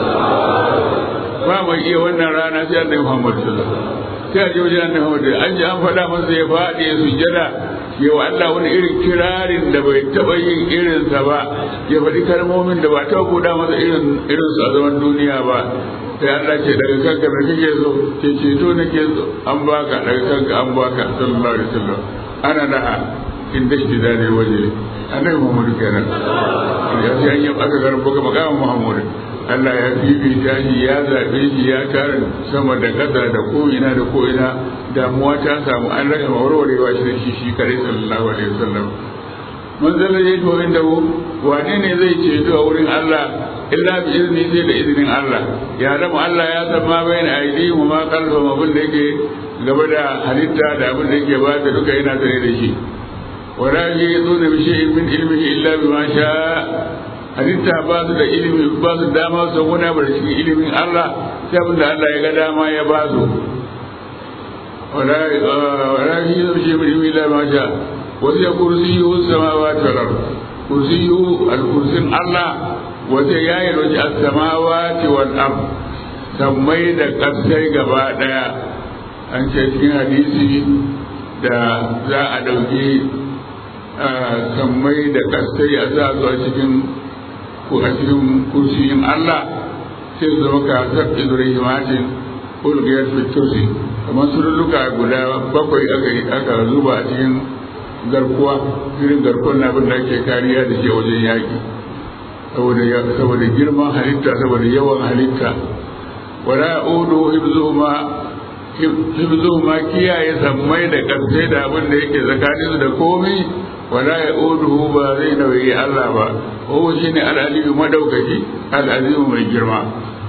ba mai iya wannan rana sai annabi muhammadu sallallahu alaihi wasallam sai a je wajen annabi muhammadu an ji an faɗa masa ya faɗi ya sujjada ya wa Allah wani irin kirarin da bai taɓa yin irinsa ba ya faɗi kalmomin da ba taɓa buɗa masa irin irinsu a zaman duniya ba sai Allah ce daga kanka da kake so ke ceto nake so an baka daga kanka an baka sallallahu alaihi wasallam ana da in dashi da ne waje annabi Muhammadu kenan ya ce an yi aka garba ga magawan Muhammadu Allah ya fifita shi ya zaɓe shi ya tara sama da ƙasa da ko'ina da ko'ina damuwa ta samu an rage mawarwarewa shi da shi shi kare sallallahu alaihi wasallam man zalla ya to inda wane ne zai ceto a wurin Allah illa bi izini sai da izinin Allah ya zama Allah ya san ma bayan aidi mu ma kalfa abin da yake gaba da halitta da abin da yake ba da duka yana tare da shi wala yuzuna bi shay'in min ilmihi illa bima sha halitta ba su da ilimi ba su dama su wani abu da cikin ilimin Allah sai abin da Allah ya ga dama ya ba su wala wala yuzuna bi shay'in min ilmihi illa bima sha وهي كرسيه السماوات والأرض كرسيه الكرسي الله وهي يايل السماوات والأرض سمي da ƙasai gaba ɗaya an ce cikin hadisi da za a ɗauki sammai da ƙasai a sa su a cikin a cikin kursiyin Allah sai su zama kasar Ibrahimatin ulgiyar fitursi kamar surulluka guda bakwai aka zuba a cikin garkuwa irin garkuwar na abin da ake kariya da shi wajen yaƙi saboda girman halitta saboda yawan halitta wala udu hibzuhuma hibzuhuma kiyaye sammai da ƙarfe da abin da yake tsakanin da komai wala ya udu ba zai nauyi Allah ba ko shine al-aliyu madaukaki al-azimu mai girma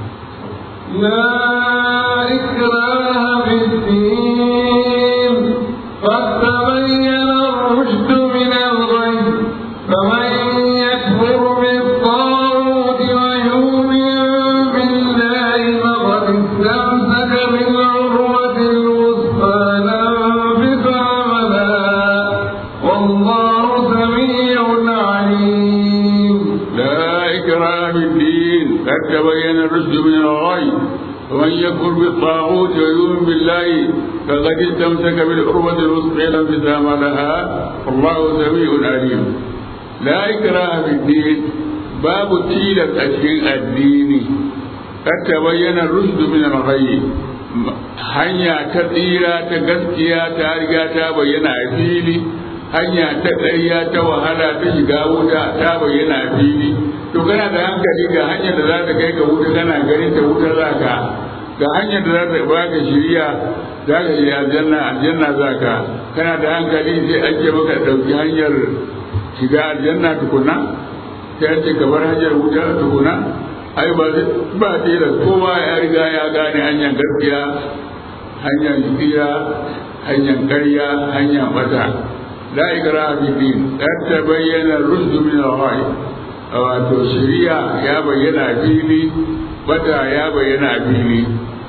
لا إكراه في الدين قد تبين الرشد من الغي فمن يكفر بالطاغوت ويؤمن بالله فقد استمسك بالعروة الوثقى لا انفصام لها والله سميع عليم لا إكراه في الدين قد تبين الرشد من الغي ومن يكفر بالطاغوت ويؤمن بالله فقد استمسك بالعروة الوثقى لا انفصام لها والله سميع عليم لا إكراه في الدين باب تيلة أشياء الدين قد تبين الرشد من الغي hanya ta tsira ta gaskiya ta riga ta bayyana a fili hanya ta ƙarya ta wahala ta shiga wuta ta bayyana a fili to kana da hankali ga hanyar da za ta kai ka wuta kana ganin ta wuta za ka ga hanyar da za ta baka shiriya za ka je aljanna aljanna za ka kana da hankali sai an ce maka ɗauki hanyar shiga aljanna tukuna sai an ce ka bar hanyar wuta tukuna ai ba ba tilas kowa ya riga ya gane hanyar gaskiya hanyar tsira hanyar ƙarya hanyar bata la ikraha fi din qad tabayyana ar-rushd min al-ghay wato shari'a ya bayyana a fili bata ya bayyana a fili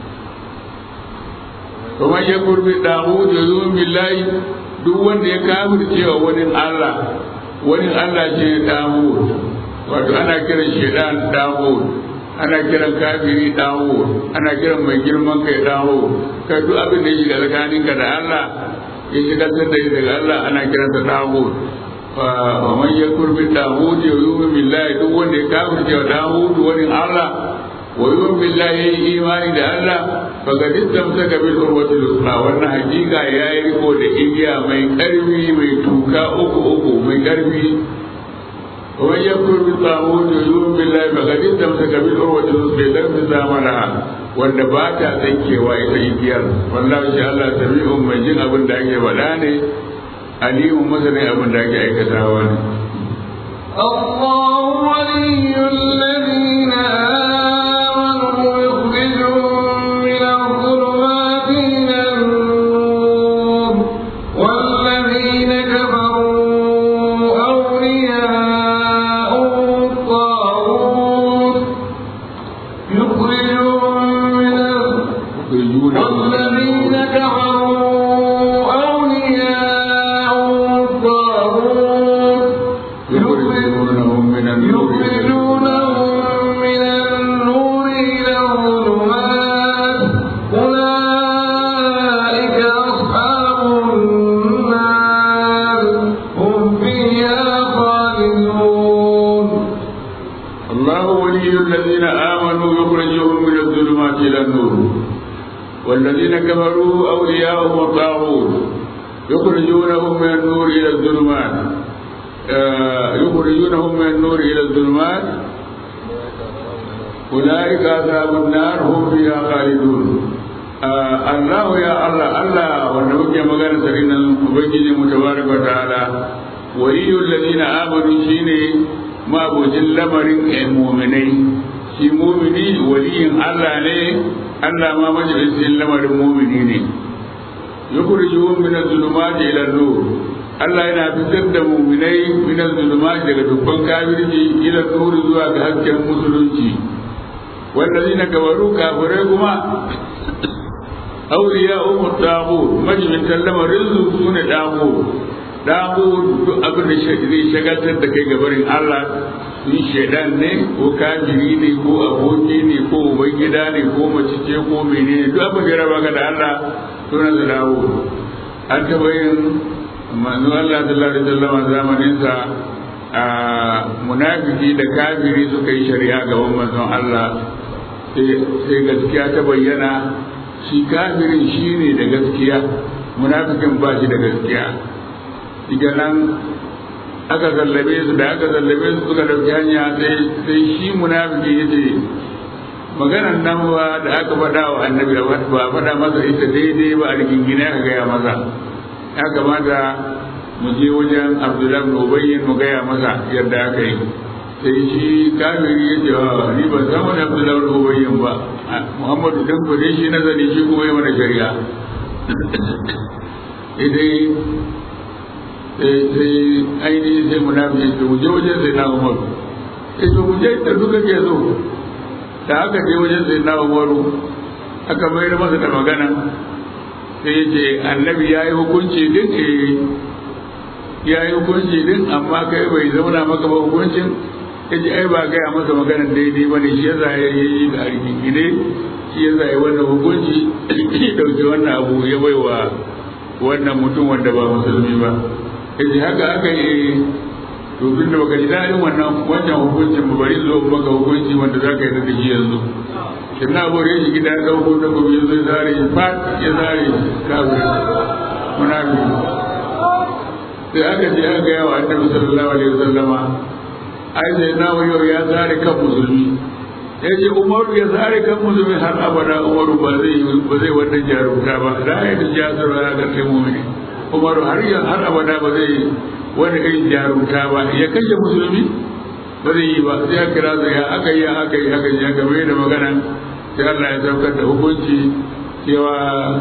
kuma ya kurbi dahu da zuwan billahi duk wanda ya kafir cewa wani Allah wani Allah ce dahu wato ana kiran shedan dahu ana kiran kafiri dahu ana kiran mai girman kai dahu kai duk abin da ya shiga tsakaninka da Allah ya shiga da daga Allah ana kiransa dahu wa man yakur bi dawud wa yu'min billahi duk wanda ya kafirce wa dawud wani Allah wa yu'min billahi imani da Allah fa ga istamsaka bil urwati al-usra wannan hakika yayi riko da igiya mai karfi mai tuka uku uku mai karfi wa man yakur bi dawud wa yu'min billahi fa ga istamsaka bil urwati al-usra dan fi zamana wanda ba ta tsankewa ita igiyar wallahi shi Allah sami'un mai jin abin da ake faɗa ne alimun masanin abin da ake aikatawa ne الله ولي الذين آمنوا يخرجهم من الظلمات إلى النور والذين كفروا أولياءهم الطاغوت يخرجهم من يخرجون والذين كفروا أولياءهم الطاغوت يخرجونهم من النور إلى يخرجونهم من النور إلى الظلمات أولئك أصحاب النار هم فيها خالدون الله ولي الذين آمنوا يخرجهم من الظلمات إلى النور والذين كفروا أولياءهم الطاغوت يخرجونهم من النور إلى الظلمات آه، يخرجونهم من النور إلى الظلمات أولئك أصحاب النار هم فيها خالدون آه، الله يا الله الله ونبكي مغانا سرين ubangiji mu tabaraka wa ta'ala waliyul ladina amanu shine mabujin lamarin mu'minai shi mu'mini waliyin Allah ne Allah ma majalisin lamarin mu'mini ne yukhrijuhum min adh-dhulumati ila an-nur Allah yana fitar da mu'minai min adh-dhulumati daga dubban kafirci ila nur zuwa ga hasken musulunci wallazina kafaru kafirai kuma awliya'uhum at-taghut majalisin lamarin su sune taghut damu duk abin da zai shagaltar da kai gabarin Allah sun shaidan ne ko kafiri ne ko aboki ne ko uban gida ne ko mace ce ko menene duk abin da ya raba ka da Allah sunan da dawo an taɓa yin manzo Allah sallallahu alaihi wasallam zamanin sa a munafiki da kafiri suka yi shari'a gaban manzon Allah sai gaskiya ta bayyana shi kafirin shine da gaskiya munafikin ba shi da gaskiya diga nan aka zallabe su da aka zallabe su suka dauki hanya sai shi munafiki ya ce maganan nan ba da aka faɗa wa annabi ba faɗa masa ita daidai ba a rigingine aka gaya masa ya kamata mu je wajen abdullahi bin ubayyin mu gaya masa yadda aka yi sai shi kafiri ya ce ni ban san wani abdullahi bin ubayyin ba muhammadu dan kudi shi nazari shi kuma yi mana shari'a idai sai ainihin sai munafiki ce mu je wajen sai na umaru sai to mu je da duka ke so da aka je wajen sai na umaru aka mayar masa da magana sai ya ce annabi ya yi hukunci din ya yi hukunci din amma kai bai zauna maka ba hukuncin ya ce ai ba gaya masa magana daidai ba ne shi ya za ya yi da gine shi ya za ya wannan hukunci ya dauki wannan abu ya baiwa wannan mutum wanda ba musulmi ba yace haka aka yi to tun da baka ji daɗin wannan wancan hukuncin ba bari zo maka hukunci wanda za ka yi da shi yanzu kin na bore shi gida ya dauko da gobe ya zo ya zare shi fat ya zare shi kafin munafi sai aka je aka gaya wa annabi sallallahu alaihi wasallama ai sai na wayo ya zare kan musulmi ya ce umaru ya zare kan musulmi har abada umaru ba zai ba zai wannan jarumta ba da ya ji jasar ya ga kai mu'mini umaru har ya har abada ba zai wani irin jarumta ba ya kashe musulmi ba zai yi ba sai ya kira su ya aka yi aka yi aka yi aka mai da magana sai Allah ya saukar da hukunci cewa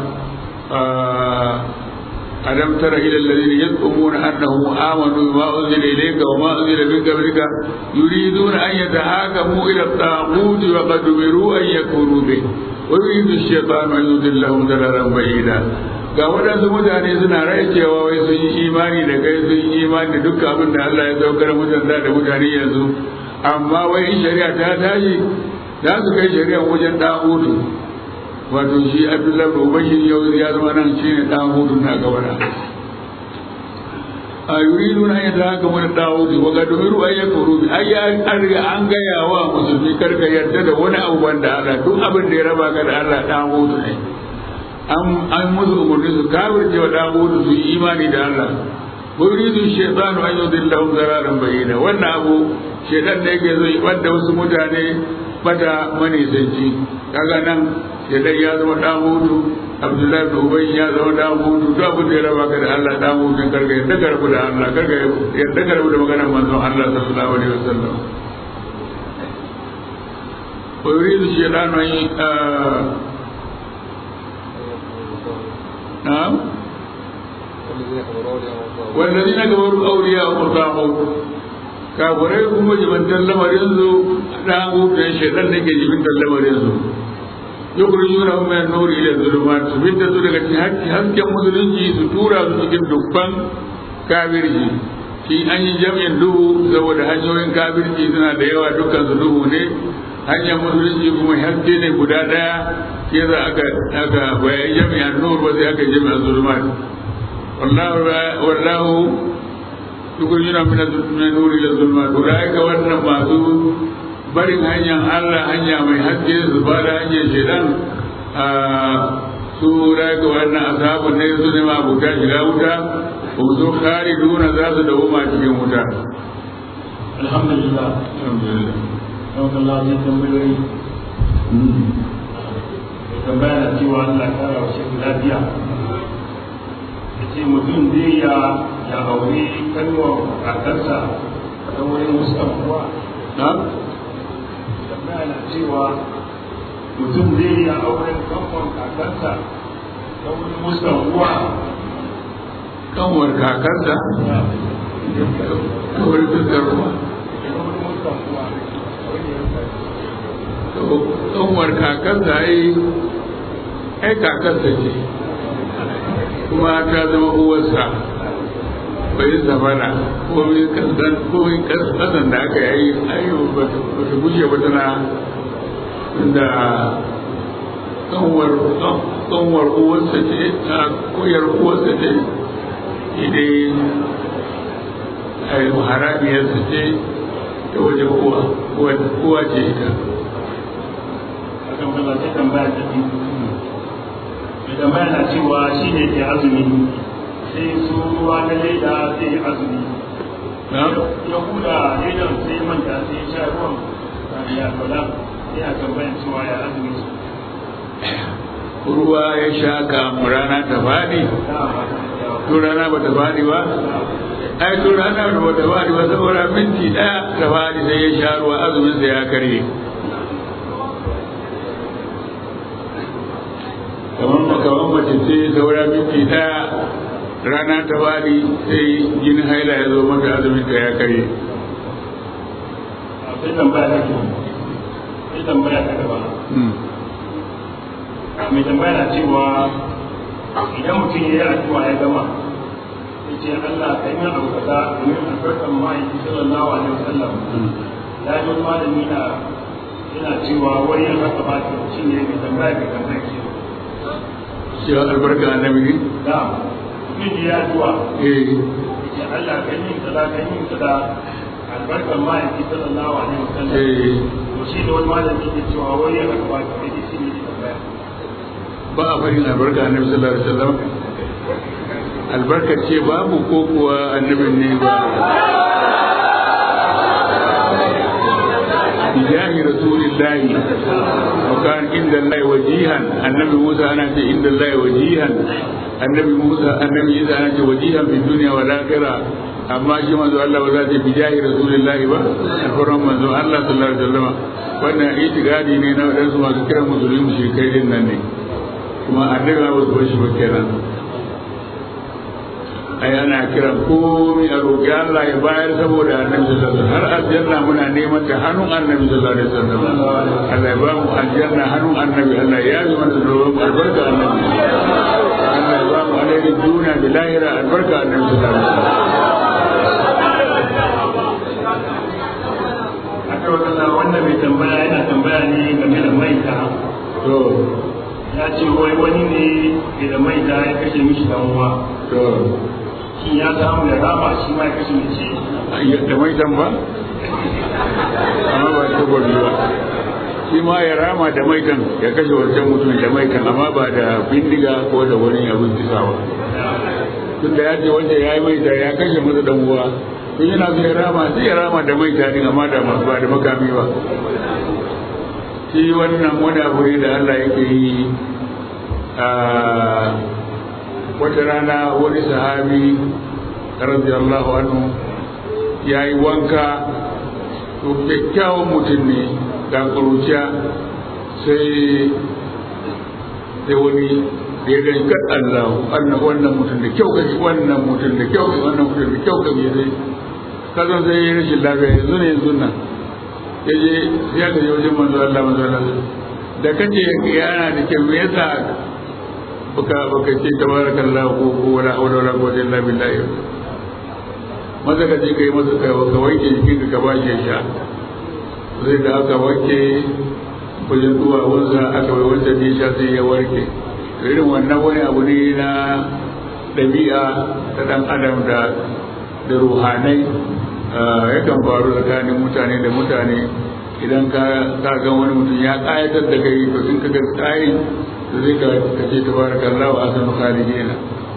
ألم تر إلى الذين يزعمون أنهم آمنوا بما أنزل إليك وما أنزل من قبلك يريدون أن يتحاكموا إلى الطاغوت وقد أمروا أن يكفروا به ويريد الشيطان أن يضلهم ضلالا بعيدا ga waɗansu mutane suna rai cewa wai sun yi imani da kai sun yi imani da dukkan abin da Allah ya saukar mutan da da mutane yanzu amma wai in shari'a ta tashi za su kai shari'a wajen ɗagutu wato shi abdullahi da ubangiji yau ya zama nan shi ne ɗan hudu na gabana a yuridu na yadda haka wani ɗan hudu wa ga domin an ya kuru ai an riga an gaya wa musulmi karka yarda da wani abu wanda Allah duk abin da ya raba ka da Allah ɗan hudu ne an musu umarni su kafirce wa ɗan hudu su yi imani da Allah wa yuridu shaytanu an yudillahum zararan bayyana wannan abu shaytan ne yake zai wadda wasu mutane bata manisanci kaga nan idan ya zama dan hudu abdullahi da ubai ya zama dan hudu duk abin da ya raba ka da Allah dan hudu karka yadda ka rabu da Allah karka yadda ka rabu da maganar manzon Allah sallallahu alaihi wasallam wa yuridu shaytanu an na'am والذين كفروا أولياءهم الطاغوت kafirai kuma jibantar lamarin su dan hutun shaitan da ke jibantar lamarin su yukhrijuna hum min an-nur ila adh-dhulumat su fitta su daga cikin hasken musulunci su tura su cikin dukkan kafirci shi an yi jami'in duhu saboda hanyoyin kafirci suna da yawa dukkan su duhu ne hanyar musulunci kuma haske ne guda daya ke za aka aka bayan jami'an nur ba sai aka jami'an zulumat wallahu wallahu yukhrijuna min an-nur ila adh-dhulumat ulaika wannan masu barin hanyar Allah hanya mai haske su ba da hanyar shaidan a su daga wannan ashabun ne su ne mabuta shiga wuta ko su kare duna za su dawo ma cikin wuta alhamdulillah alhamdulillah yau kan lafiya tambayoyi mai tambaya na cewa Allah ya kara wa shi lafiya ya ce mutum zai ya ya auri kalmar kakarsa ta wurin muskan kuwa na tambaya na cewa mutum zai iya auren kalmar kakarsa ta wurin muskan kuwa kanwar kakarsa kawai fuskar ruwa kanwar kakarsa ai ai kakarsa ce kuma ta zama uwarsa bai zamana komai kasan komai kasan da aka yi ayo ba ta gushe ba tana da kanwar kanwar uwarsa ce a koyar uwarsa ce idai ai haramiyarsa ce ta wajen uwa uwa ce ita akan kaza sai tambaya ta biyu mai tambaya na cewa shi ne ke azumi sai su ruwa na leda sai ya azumi na ya huda ledan sai ya manta sai ya sha ruwan ya kula yana tambayan cewa ya azumi ruwa ya sha kamu rana ta faɗi to rana ba ta faɗi ba ai to rana ba ta faɗi ba saboda minti ɗaya ta faɗi sai ya sha ruwa azumin sa ya karye kamar kamar mace ce saura minti ɗaya rana ta faɗi sai jinin haila ya zo mata azumin ta ya karye sai tambaya ta ke sai tambaya ta gaba mai tambaya na cewa idan mutum ya yi addu'a ya gama ya ce Allah ka yi min abu kaza domin albarkan ma'aiki sallallahu alaihi wasallam ya ji wani malami na yana cewa wani ya haka ba ta shi ne mai tambaya mai tambaya ke cewa albarka annabi ne da mutum ya yi addu'a eh ya ce Allah ka yi min kaza ka yi min kaza albarkan ma'aiki sallallahu alaihi wasallam eh to shi ne wani malami ke cewa wani ya haka ba ta shi ne mai tambaya ba a faɗin albarka annabi sallallahu alaihi wasallam albarka ce babu ko kuwa annabin ne ba bijahi rasulillahi wa kan inda Allah wajihan annabi Musa ana ce inda Allah wajihan annabi Musa annabi Isa ana ce wajihan fi dunya wal akhirah amma shi manzo Allah ba za ta bijahi rasulillahi ba alfaran manzo Allah sallallahu alaihi wasallam wannan itikadi ne na wadansu masu kiran musulmi mushrikai din nan ne kuma annabi ba su bar shi ba kenan ai ana kiran komai a roƙi Allah ya bayar saboda annabi sallallahu alaihi wasallam har aljanna muna neman ta hannun annabi sallallahu alaihi wasallam Allah ya ba mu aljanna hannun annabi Allah ya yi mana da mu albarka annabi Allah ya ba mu alaihi duniya da lahira albarka annabi sallallahu alaihi wasallam aka wakala wannan mai tambaya yana tambaya ne game da maita to ya ce wai wani ne ke da maita ya kashe mishi dan uwa to shi ya samu ya rama shi ma ya kashe mishi da mai ba amma ba ta gobe ba shi ma ya rama da maitan ya kashe wancan mutum da maitan amma ba da bindiga ko da wani abin kisawa tun da ya ce wanda ya yi maita ya kashe masa dan uwa tun yana so ya rama sai ya rama da maita din amma da ba da makami ba shi wannan wani abu ne da Allah yake yi a wata rana wani sahabi radiyallahu anhu ya yi wanka to kyakkyawan mutum ne ga kuruciya sai sai wani da ya gani kan Allah wannan wannan mutum da kyau kashi wannan mutum da kyau kashi wannan mutum da kyau kashi sai kazan sai ya rashin lafiya yanzu ne yanzu nan ya je ya ka je wajen manzo Allah manzo Allah da kace yana da kyau me yasa baka baka ce tabarakallahu ko ko wala hawla wala quwwata illa billah maza ka je kai masa kai ka wanke jikin ka ba shi sha zai da aka wanke wajen zuwa wansa aka bai wanda ne sha sai ya warke irin wannan wani abu ne na ɗabi'a ta ɗan adam da da ruhanai yakan faru tsakanin mutane da mutane idan ka ga wani mutum ya ƙayatar da kai to in ka ga tsayin da zai ka ce tabarakallahu asanu khalidina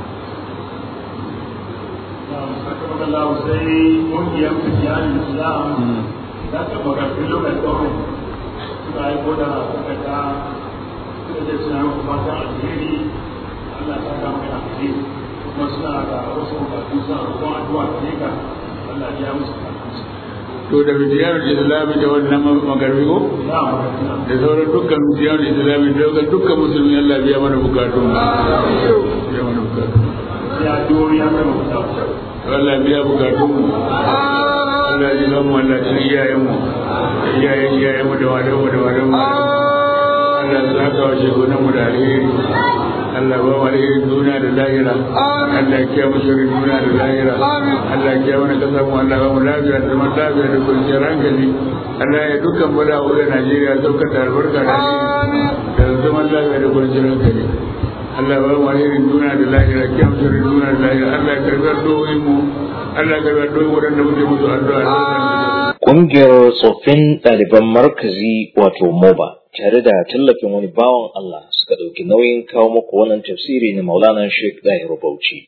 Allah sai ƙungiyar Fijiyanin Islam za ta makarfi lokacin tsawon suka yi koda suka ta suka ce suna muku fatan alheri Allah ta kama da alheri kuma suna da wasu bukatu suna roƙon addu'a gare ka Allah ya musu bukatunsu to da bidiyar islami da wannan magarbi ko da sauran dukkan bidiyar islami da dukkan dukkan musulmi Allah biya mana bukatun biya mana bukatun ya dori ya kai bukatu Allah biya bukatun mu Allah ya ga mu Allah ya iyayen mu iyayen iyayen mu da wadan mu da wadan mu Allah ya saka wa shegunan mu da alheri Allah ba mu alherin duniya da lahira Allah ya kiyaye mu shirin duniya da lahira Allah ya kiyaye mana kasar mu Allah ba mu lafiya da zaman lafiya da kwanciyar hankali Allah ya dukkan bada wurin Najeriya saukar da albarka da alheri da zaman lafiya da kwanciyar hankali Allah ba mu alherin duniya da lahira kiyaye mu shirin duniya da lahira Allah ya karbi addu'o'in mu Allah ya karbi addu'o'in waɗanda muke musu addu'a Ƙungiyar tsoffin ɗaliban markazi wato MOBA tare da tallafin wani bawan Allah suka ɗauki nauyin kawo muku wannan tafsiri na Maulana Sheikh Dahiru Bauchi.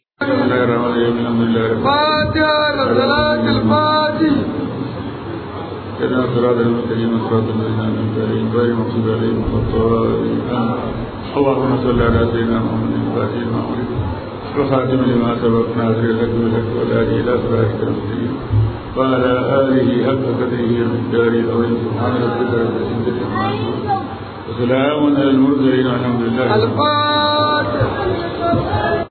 كذا صراط المستقيم صراط الذين أنعمت عليهم غير المغضوب عليهم ولا الضالين اللهم صل على سيدنا محمد الفاتح لما أغلق وخاتم لما سبق ناصر الحق بالحق والهادي إلى صراطك المستقيم وعلى آله حق قدره ومقداره العظيم سبحان ربك رب العزة عما يصفون وسلام على المرسلين والحمد لله رب العالمين